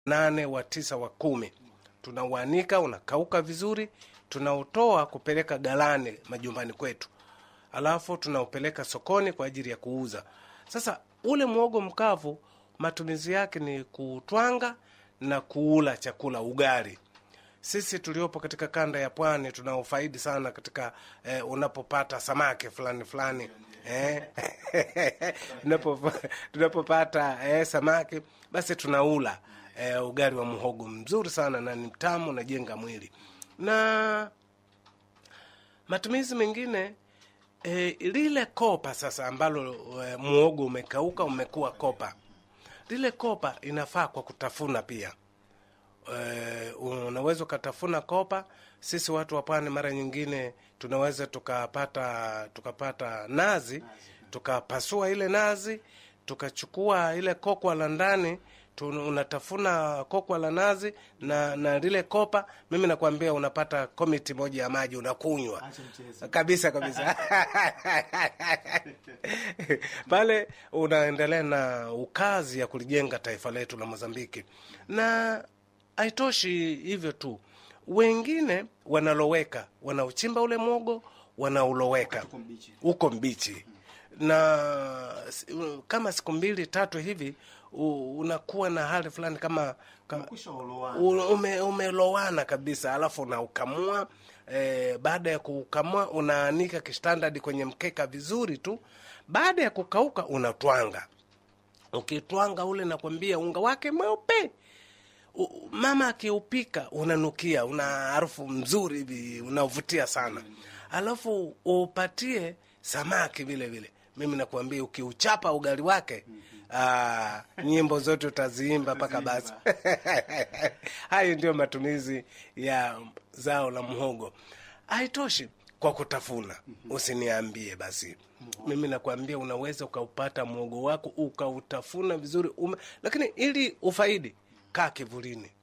nane wa tisa wa kumi tunauanika unakauka vizuri tunautoa kupeleka galani majumbani kwetu alafu tunaupeleka sokoni kwa ajili ya kuuza sasa ule mwogo mkavu matumizi yake ni kutwanga na kuula chakula ugali sisi tuliopo katika kanda ya pwani tunaofaidi sana katika eh, unapopata samaki fulani fulani eh, tunapo- tunapopata eh, samaki basi tunaula eh, ugali wa mhogo mzuri sana na ni mtamu unajenga mwili na matumizi mengine e, lile kopa sasa ambalo e, muogo umekauka umekuwa kopa lile kopa inafaa kwa kutafuna pia e, unaweza ukatafuna kopa sisi watu wa pwani mara nyingine tunaweza tukapata tukapata nazi tukapasua ile nazi tukachukua ile kokwa la ndani tu- unatafuna kokwa la nazi na na lile kopa mimi nakwambia unapata komiti moja ya maji unakunywa kabisa kabisa pale unaendelea na ukazi ya kulijenga taifa letu la mozambiki na haitoshi hivyo tu wengine wanaloweka wanauchimba ule mwogo wanauloweka uko mbichi na s- kama siku mbili tatu hivi u- unakuwa na hali fulani kama, kama u- ume, umelowana kabisa alafu unaukamua e, baada ya kuukamua unaanika kistandadi kwenye mkeka vizuri tu baada ya kukauka unatwanga ukitwanga ule nakwambia unga wake mweupe U- mama akiupika unanukia una harufu mzuri hivi unavutia sana alafu upatie samaki vile vile mimi nakuambia ukiuchapa ugali wake aa, nyimbo zote utaziimba mpaka basi hayo ndio matumizi ya zao la mhogo haitoshi kwa kutafuna usiniambie basi mimi nakwambia unaweza ukaupata mwogo wako ukautafuna vizuri ume, lakini ili ufaidi kaa kivulini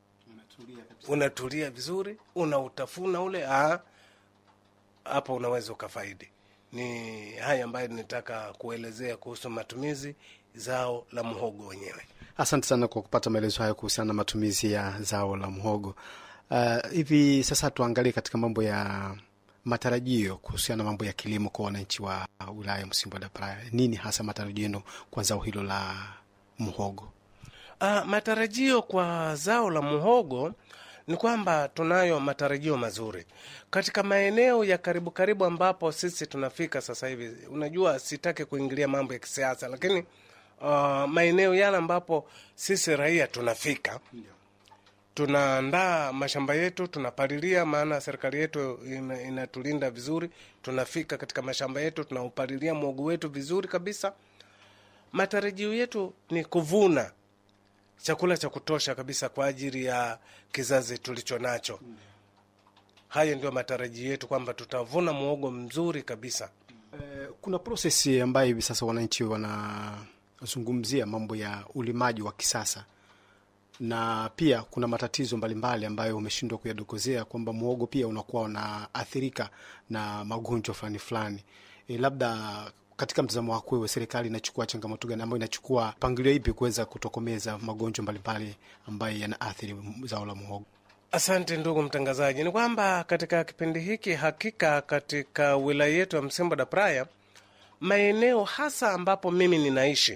unatulia vizuri unautafuna ule ah, hapo unaweza ukafaidi ni haya ambayo nitaka kuelezea kuhusu matumizi zao la mhogo wenyewe Asante sana kwa kupata maelezo hayo kuhusiana na matumizi ya zao la mhogo. Uh, hivi sasa tuangalie katika mambo ya matarajio kuhusiana na mambo ya kilimo kwa wananchi wa wilaya ya Msimbo da Praia. Nini hasa matarajio yenu kwa zao hilo la mhogo? Uh, matarajio kwa zao la muhogo ni kwamba tunayo matarajio mazuri katika maeneo ya karibu karibu ambapo sisi tunafika sasa hivi. Unajua, sitaki kuingilia mambo ya kisiasa, lakini uh, maeneo yale ambapo sisi raia tunafika tunaandaa mashamba yetu, tunapalilia, maana serikali yetu ina- inatulinda vizuri. Tunafika katika mashamba yetu, tunaupalilia mwogo wetu vizuri kabisa. Matarajio yetu ni kuvuna chakula cha kutosha kabisa kwa ajili ya kizazi tulicho nacho. Hayo ndio matarajio yetu kwamba tutavuna mwogo mzuri kabisa. Eh, kuna prosesi ambayo hivi sasa wananchi wanazungumzia mambo ya ulimaji wa kisasa na pia kuna matatizo mbalimbali ambayo umeshindwa kuyadokozea kwamba mwogo pia unakuwa unaathirika na magonjwa fulani fulani. E, labda katika mtazamo wako wewe, serikali inachukua changamoto gani ambayo inachukua mpangilio ipi kuweza kutokomeza magonjwa mbalimbali ambayo yanaathiri zao la mwogo? Asante ndugu mtangazaji, ni kwamba katika kipindi hiki hakika katika wilaya yetu ya Msimbo da Praia, maeneo hasa ambapo mimi ninaishi,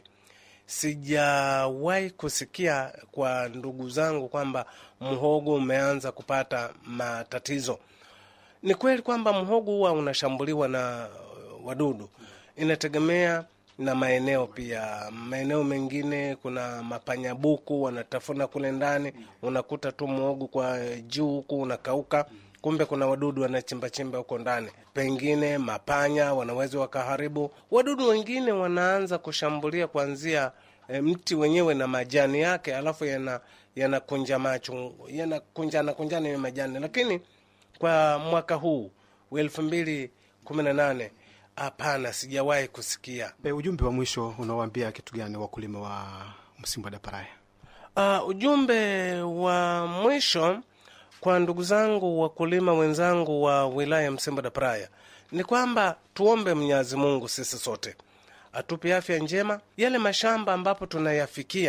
sijawahi kusikia kwa ndugu zangu kwamba mhogo umeanza kupata matatizo. Ni kweli kwamba mhogo huwa unashambuliwa na uh, wadudu, inategemea na maeneo pia. Maeneo mengine kuna mapanyabuku wanatafuna kule ndani, unakuta tu mhogo kwa juu huku unakauka, kumbe kuna wadudu wanachimbachimba huko ndani. Pengine mapanya wanaweza wakaharibu. Wadudu wengine wanaanza kushambulia kuanzia e, mti wenyewe na majani yake, alafu yana yanakunja macho yanakunjana kunjana ya majani, lakini kwa mwaka huu wa elfu mbili kumi na nane hapana, sijawahi kusikia. E, ujumbe wa mwisho unawaambia kitu gani wakulima wa Msimbo da Praia? Uh, ujumbe wa mwisho kwa ndugu zangu wakulima wenzangu wa wilaya ya Msimbo da Praia ni kwamba tuombe Mwenyezi Mungu sisi sote atupe afya njema. Yale mashamba ambapo tunayafikia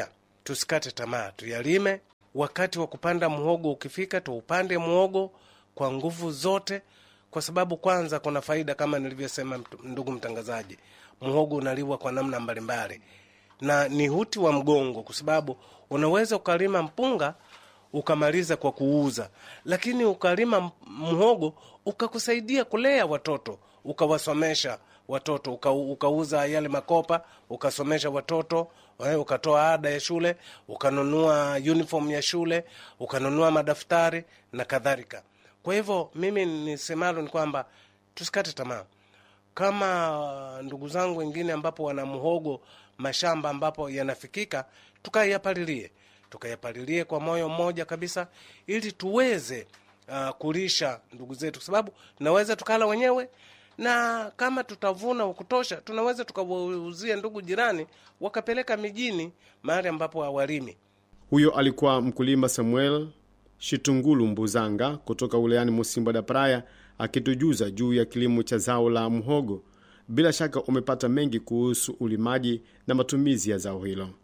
tusikate tamaa, tuyalime. Wakati wa kupanda muhogo ukifika, tuupande muhogo kwa nguvu zote, kwa sababu kwanza kuna faida kama nilivyosema, ndugu mtangazaji, muhogo unaliwa kwa namna mbalimbali na ni huti wa mgongo, kwa sababu unaweza ukalima mpunga ukamaliza kwa kuuza, lakini ukalima mhogo ukakusaidia kulea watoto, ukawasomesha watoto, uka, ukauza yale makopa ukasomesha watoto, ukatoa ada ya shule, ukanunua uniform ya shule, ukanunua madaftari na kadhalika. Kwa hivyo mimi nisemalo ni kwamba tusikate tamaa, kama ndugu zangu wengine ambapo wana mhogo mashamba ambapo yanafikika, tukayapalilie tukayapalilie kwa moyo mmoja kabisa, ili tuweze uh, kulisha ndugu zetu, kwa sababu tunaweza tukala wenyewe, na kama tutavuna kutosha, tunaweza tukawauzia ndugu jirani, wakapeleka mijini, mahali ambapo hawalimi. Huyo alikuwa mkulima Samuel Shitungulu Mbuzanga kutoka wilayani Musimba da Praia akitujuza juu ya kilimo cha zao la mhogo. Bila shaka umepata mengi kuhusu ulimaji na matumizi ya zao hilo.